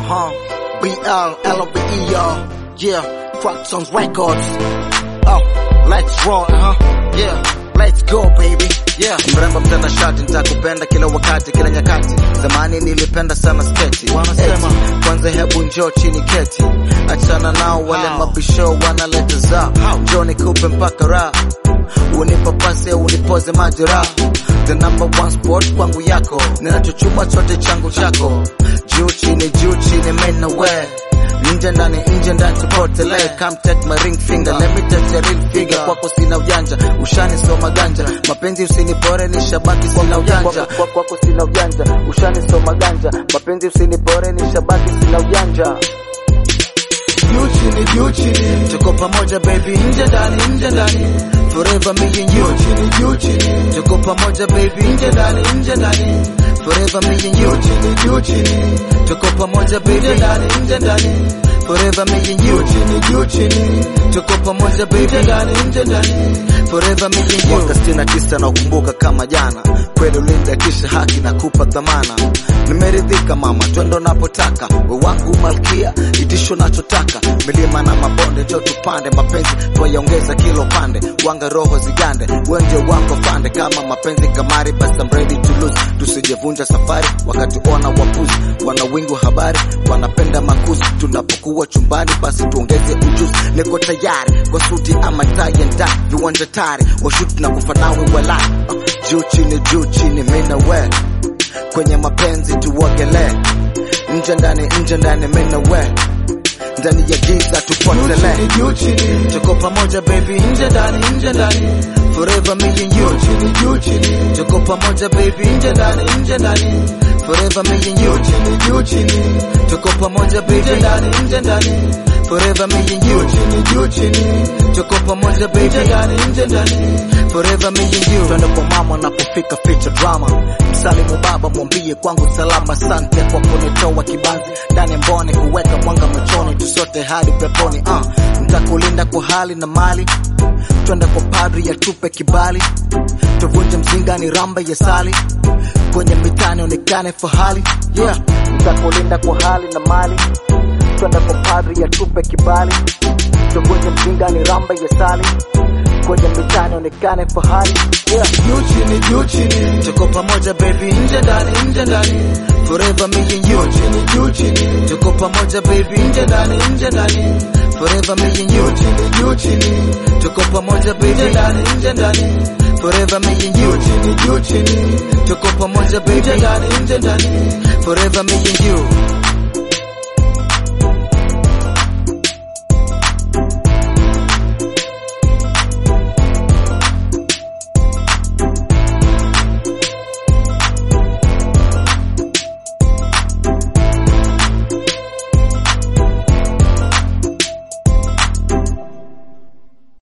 huh? BL, LOVE, y'all. Yeah, Crop Songs Records. Oh, let's roll, huh? Yeah, let's go, baby. Yeah. Mrembo mtanashati, nitakupenda kila wakati, kila nyakati. Zamani nilipenda sana sketi, Wanasema. Eti, kwanza hebu njoo chini keti, achana nao wale How? mabisho wanaleta zao, How? njoo nikupe mpaka raha, unipapase unipoze majeraha. The number one sport kwangu yako, ninachochuma chote changu chako, juu chini, juu chini, men away nje ndani nje ndani tupotelee come take my ring finger let me touch your real figure kwako sina ujanja ushani soma ganja mapenzi usinipore ni shabaki sina ujanja kwako sina ujanja ushani soma ganja mapenzi usinipore ni shabaki sina ujanja Juu chini, juu chini. tuko pamoja baby Nje ndani, nje ndani. forever me and Juu you chini, juu chini. tuko pamoja baby Nje ndani, nje ndani. forever me and Juu you chini, juu chini. tuko pamoja Nje baby ndani, nje ndani. forever me and Juu you chini, juu chini. tuko pamoja Nje baby ndani, nje ndani. forever me and you mwaka sitini na tisa nakumbuka kama jana kweli ulinda kisha haki na kupa dhamana nimeridhika mama twendo napotaka we wangu malkia itisho nachotaka milima na mabonde jo tupande mapenzi twayaongeza kilo pande wanga roho zigande we ndio wako fande kama mapenzi kamari basi I'm ready to lose tusijevunja safari wakati ona wapuzi wana wingi wa habari wanapenda makuzi tunapokuwa chumbani basi tuongeze ujuzi niko tayari kwa suti ama tie and dye viwanja tari washuti na kufa nawe wala uh, juu chini juu chini mina we kwenye mapenzi tuogelee nje ndani nje ndani mina we ndani ya giza Juu tupotelee chini, juu chini. tuko pamoja baby Nje ndani, nje ndani. forever me and Juu you chini, juu chini. tuko pamoja baby Nje ndani, nje ndani. forever me and Juu you chini, juu chini. tuko pamoja Nje baby ndani, nje ndani. forever me and Juu you chini, juu chini. tuko pamoja Nje baby ndani, nje ndani. forever me and you twende kwa mama napofika feature drama msalimu baba mwambie kwangu salama sante kwa kunitoa kibanzi ndani ya mbone kuweka mwanga machoni tusote hadi peponi uh. ntakulinda kwa hali na mali twende kwa padri ya tupe kibali tuvunje mzinga ni ramba ya sali kwenye mitani onekane fahali yeah ntakulinda kwa hali na mali twende kwa padri ya tupe kibali tuvunje mzinga ni ramba ya sali kwenye mitani onekane fahari yeah. Juu chini, juu chini. tuko pamoja baby Nje ndani, nje ndani. forever me and Juu you chini, juu chini. tuko pamoja baby Nje ndani, nje ndani. forever me and Juu you chini, juu chini. tuko pamoja Nje baby ndani, nje ndani. forever me and Juu you chini, juu chini. tuko pamoja Nje baby ndani, nje ndani. forever me and you